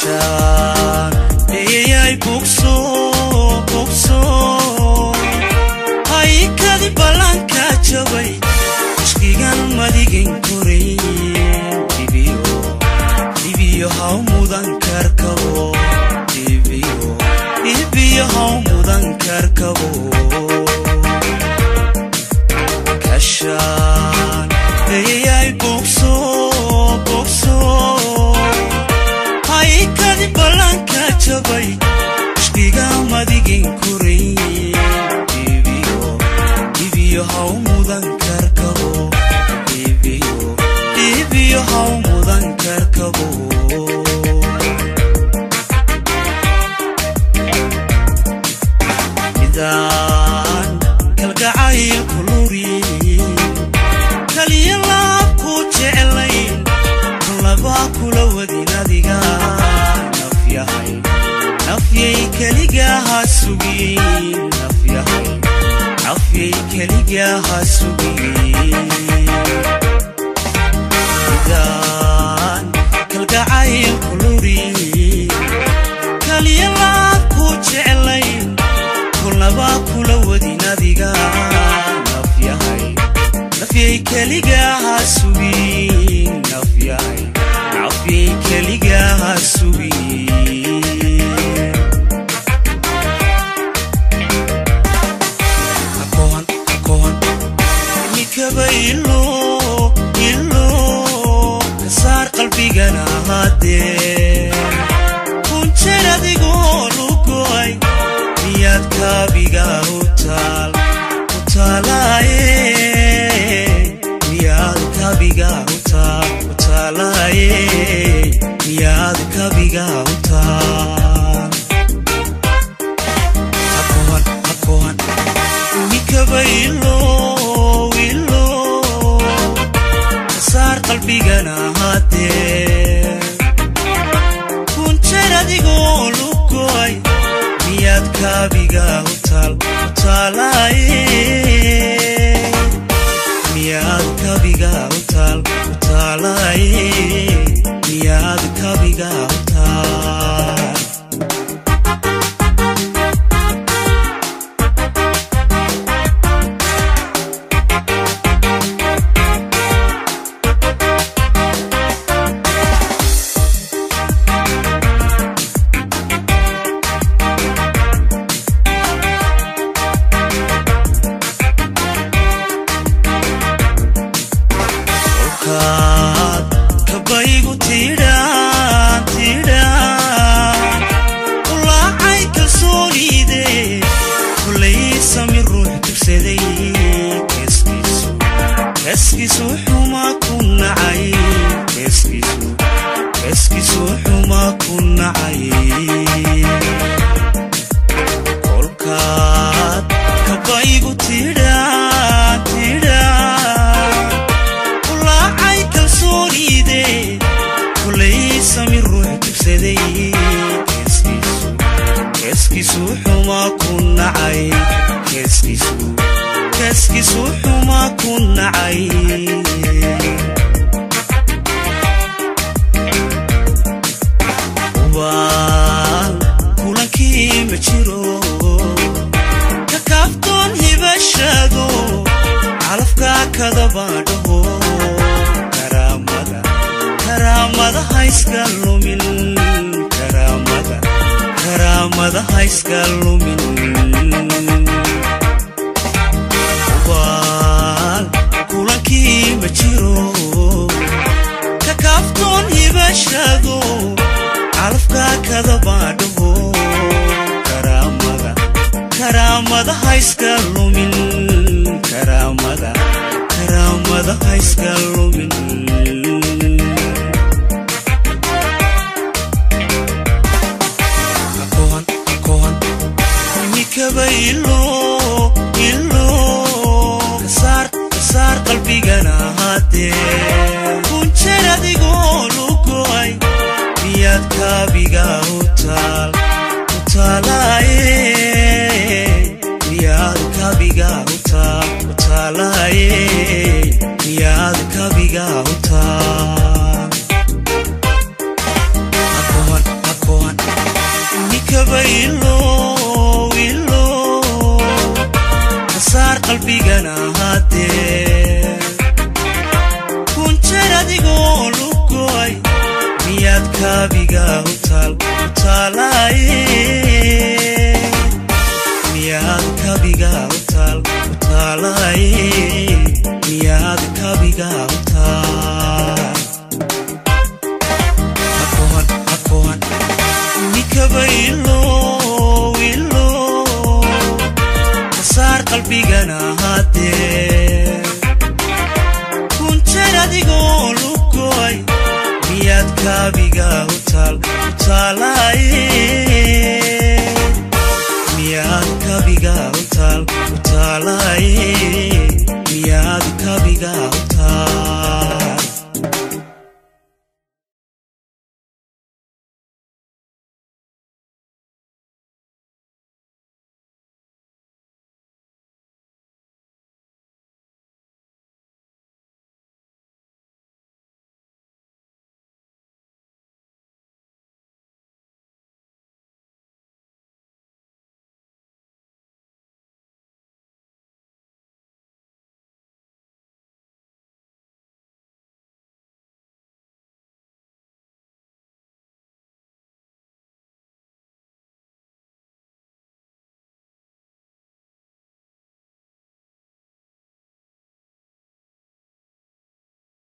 kashaan eyayay bugso bugso haykadi ballanka jabay ishkigan madigin koray dibiyo dibiyo haw mudan karkabo dibiyo dibiyo haw mudan karkabo kashaan eyayay bugso bugso haykadi ballanka jabay ishkiga madigin koray dibiyo dibiyo haw mudan karkabo dibiyo dibiyo haw mudan karkabo midaan kalgacayl kuluri kaliya laabku jeclayn laba kula wadin adiga nafyahay nafyay keligaha sugiyn nafyahay nafyay keligaha sugiyn midaan kalgacayl kuluri kaliya laabku jeclayn kulnaba kula wadin adiga nafyahay nafyay keligaha sugiyn nafyahay nafyay keligaha sugiyn akohan akohan imikaba ilo ilo kasaar qalbigana haddee kunjeer adigoo lugoay miyaad kaabiga u taal u taalaaye miyaad kaabiga u taal u taalaaye miyaad kaabiga u taal hakohan hakohan imikaba ilo ilo kasaar qalbigana haddee kunjeer adigoo lugoay miyaad kaabiga u taal u taalaaye miyaad kaabiga u taal u taalaaye miyaad kaabiga u taal kolkaad kabaygu tidhaan tidhaan ulaacay kalsoonide kolay sami ruux tugsaday keeskiisu keeskiisu xuma ku nacay keeskiisu keeskiisu xuma ku nacay kolkaad kabaygu tidhaan tidhaan ulaacay kalsoonide kolay sami ruux tugsaday keeskiisu keeskiisu xuma ku nacay keeskiisu keeskiisu xuma ku nacay ubaan kulankii ma jiro ka kaaftoon hibashado calafka kadabaadhaho karaamada karaamada hayska lumin karaamada karaamada hayska lumin ubaan kulankii ma jiro ka kaaftoon hibashado calafka kadabaadhaho karaamada karaamada hayska lumin karaamada karaamada hayska lumin akohan akohan imikaba ilo ilo kasaar kasaar qalbigana haddee kunjeer adigoo lugoay miyaad kaabiga u taal u taalaaye miyaad kaabiga u taal u taalaaye miyaad kaabiga u taal mikaba ilo ilo kasaar qalbigana haddee kunjeer adigoo lugoay miyaad kaabiga utaal utaalaaye miyaad kabiga utaal utaalaaye miyaad kabiga utaal hakohan hakohan mikaba ilo ilo kasaar qalbigana haddee kunjeer adigoo lugoay miyaad kaabiga utaal utaalaaye miyaad kabiga utaal utaalaaye